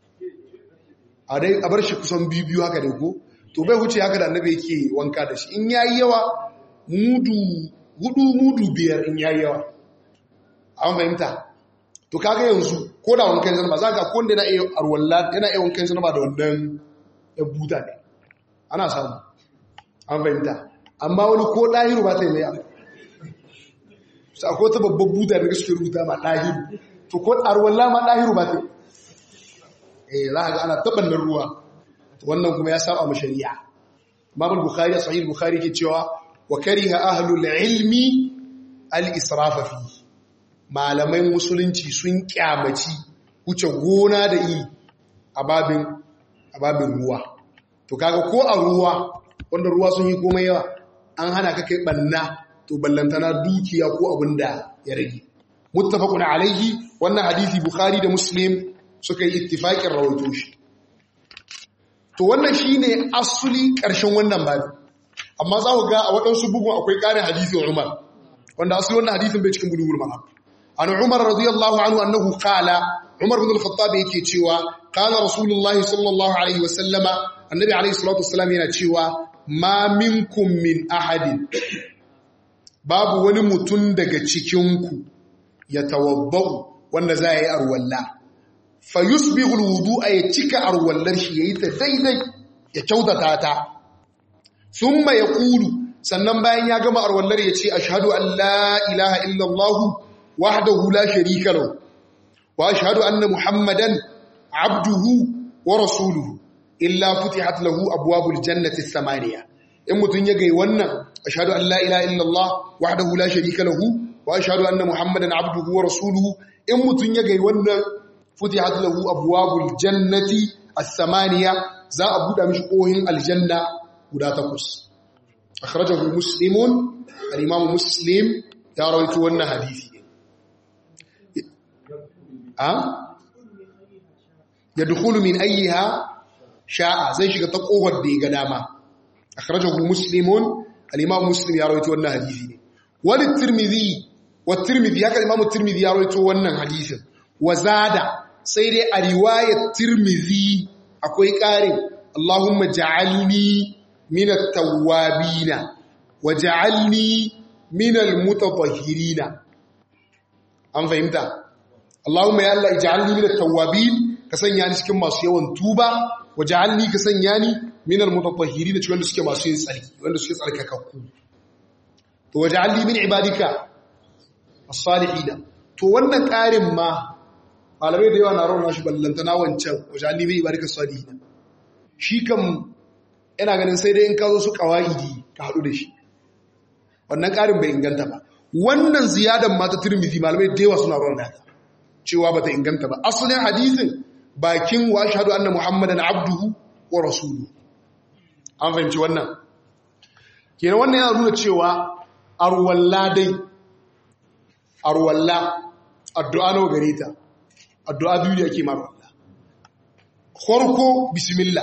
Speaker 1: a bar shi kusan biyu haka da ko to bai wuce haka da annabi yake wanka da shi in yayi yawa mudu hudu mudu biyar in yayi yawa an fahimta to kaga yanzu ko da wankan zanaba za ka konda yana iya arwalla yana iya wankan zanaba da wannan ya buta ne ana samu an fahimta amma wani ko ɗahiru ba ta yi mai abu sa ko ta babban buta da suke rubuta ma ɗahiru to ko arwalla ma ɗahiru ba ta yi eh za a ga ana taɓannan ruwa wannan kuma ya saba ma shari'a imam bukhari a sahih bukhari ke cewa wa kariha ahlul ilmi al-israfa fi malamai musulunci sun kyamaci wuce gona da yi a babin a babin ruwa to kaga ko a ruwa wanda ruwa sun yi komai yawa an hana ka kai banna to ballantana dukiya ko abin da ya rage muttafaqun alaihi wannan hadisi bukhari da muslim suka yi ittifaqin rawaito shi to wannan shine asuli ƙarshen wannan babi amma za ku ga a waɗansu bugun akwai ƙarin hadisin Umar wanda asali wannan hadisin bai cikin bulugul maram an Umar radiyallahu anhu annahu qala Umar bin al-Khattab yake cewa qala Rasulullahi sallallahu alaihi wa sallama annabi alaihi salatu wassalam yana cewa ma minkum min ahadin babu wani mutum daga cikin ku ya tawabbau wanda za yi arwalla fa yusbihu al-wudu'a ya cika arwallar shi yayi ta daidai ya kyautata ta thumma yaqulu sannan bayan ya gama arwallar ya ce ashhadu an la ilaha illallah wahdahu la sharika lahu wa ashhadu anna muhammadan abduhu wa rasuluhu illa futihat lahu abwabul jannati thamaniya in mutun ya gai wannan ashhadu an la ilaha illallah wahdahu la sharika lahu wa ashhadu anna muhammadan abduhu wa rasuluhu in mutun ya gai wannan futihat lahu abwabul jannati as-samaniya za a buɗe mishi kohin aljanna guda takwas akhrajahu muslimun al-imam muslim ya rawaito wannan hadisi a yadkhulu min ayyiha sha'a zai shiga ta kofar da ya ga dama akhrajahu muslimun al-imam muslim ya rawaito wannan hadisi ne wal tirmidhi wa tirmidhi haka imam tirmidhi ya rawaito wannan hadisin wa zada sai dai a riwayar tirmidhi akwai ƙarin Allahumma ja'alni min at-tawwabina wa ja'alni min al-mutatahhirina an fahimta Allahumma ya Allah ij'alni min at-tawwabin ka sanya ni cikin masu yawan tuba wa ja'alni ka sanya ni min al-mutatahhirin cikin wanda suke masu yin tsarki wanda suke tsarkakakku to wa ja'alni min ibadika as-salihin to wannan ƙarin ma malamai da yawa na rauna shi ballantana wancan wajen alibi ibarika sadihi shi kan yana ganin sai dai in ka zo su kawa'idi ka haɗu da shi wannan ƙarin bai inganta ba wannan ziyadan mata turmizi malamai da yawa suna rauna ta cewa ba ta inganta ba asalin hadisin bakin wa shahadu anna muhammadan abduhu wa rasulu an fahimci wannan kenan wannan yana nuna cewa arwalla dai arwalla addu'a nawa gare ta addu'a biyu da yake mara Allah. Farko, bismillah,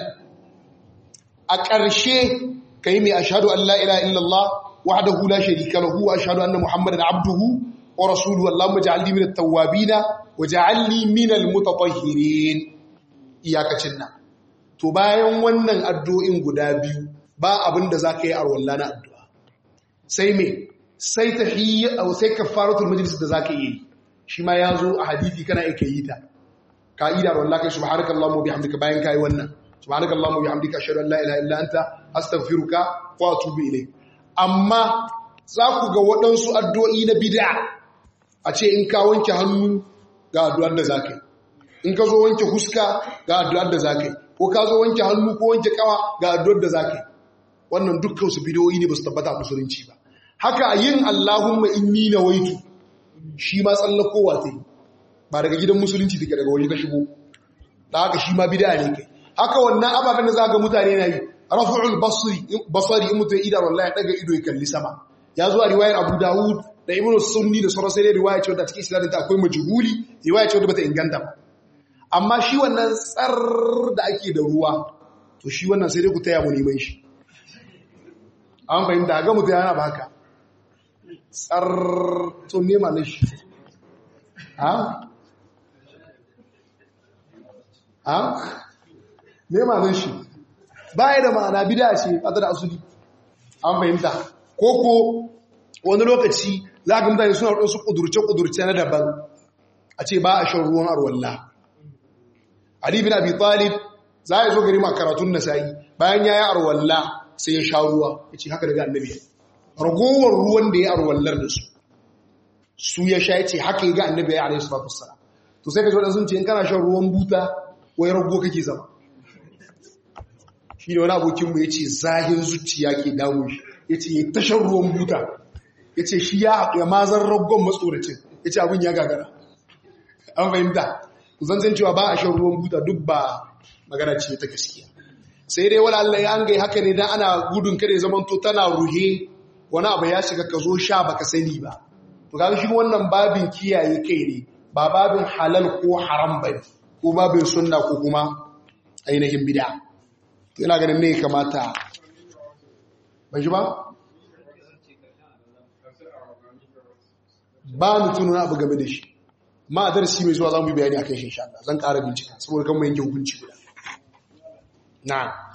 Speaker 1: a ƙarshe ka yi mai ashadu Allah ila illallah wahda hula sharika lahu wa ashadu anna Muhammadan abduhu wa rasuluhu Allahumma ja'alni min at-tawwabina wa ja'alni min al-mutatahhirin iyakacin nan. To bayan wannan addu'o'in guda biyu ba abin da zaka yi arwalla na addu'a. Sai me? Sai tahiyya aw sai kafaratul majlis da zaka yi. shi ma ya zo a hadithi kana ake yi ta ka'ida da wallahi subhanaka allahumma bihamdika bayan kai wannan subhanaka allahumma bihamdika ashhadu an la ilaha illa anta astaghfiruka wa atubu ilayk amma za ku ga waɗansu addu'o'i na bid'a a ce in ka wanke hannu ga addu'ar da zaka yi in ka zo wanke huska ga addu'ar da zaka yi ko ka zo wanke hannu ko wanke kawa ga addu'ar da zaka yi wannan dukkan su bid'o'i ne ba su tabbata musulunci ba haka yin allahumma inni nawaitu shi ma tsallakowa ta yi ba daga gidan musulunci take daga waje ka shigo da haka shi ma bida ne kai haka wannan ababen da za ga mutane na yi rafu'ul basari in mutum idan wallahi daga ido ya kalli sama ya zuwa riwayar abu dawud da ibnu sunni da sauran sai riwaya ce wadda cikin isnadin ta akwai majhuli riwaya ce wadda bata inganta ba amma shi wannan tsar da ake da ruwa to shi wannan sai dai ku taya mu neman shi an fahimta ga mutum yana baka tsar to nema na shi ha? ha? nema na shi baya da ma'ana bida ce fata da asuli an fahimta ko ko wani lokaci za ga mutane suna waɗansu ƙudurce-ƙudurce na daban a ce ba a shan ruwan arwalla Ali bin Abi Talib za a zo gari ma karatun nasa'i bayan ya yi arwalla sai ya sha ruwa ya ce haka daga annabi ragowar ruwan da ya arwallar da su su ya sha ya ce haka ga annabi ya alayhi salatu wassalam to sai ka ji wadansu ce in kana shan ruwan buta wai rago kake zama shi ne wani abokin mu yace zahin zuciya ke damu shi yace ya ta shan ruwan buta yace shi ya ya mazan ragon matsoracin yace abin ya gagara an fahimta zan san cewa ba a shan ruwan buta duk ba magana ce ta gaskiya sai dai wala Allah ya an gai haka ne dan ana gudun kare zaman to tana ruhe wani abu ya shiga ka zo sha baka sani ba to kaga shi wannan babin kiyaye kai ne ba babin halal ko haram bane ko babin sunna ko kuma ainihin bid'a ina ganin ne kamata ban shi ba ba ni tunan abu game da shi ma a darasi mai zuwa za mu yi bayani a kai shi insha Allah zan ƙara bincika saboda kan mu yanke hukunci guda na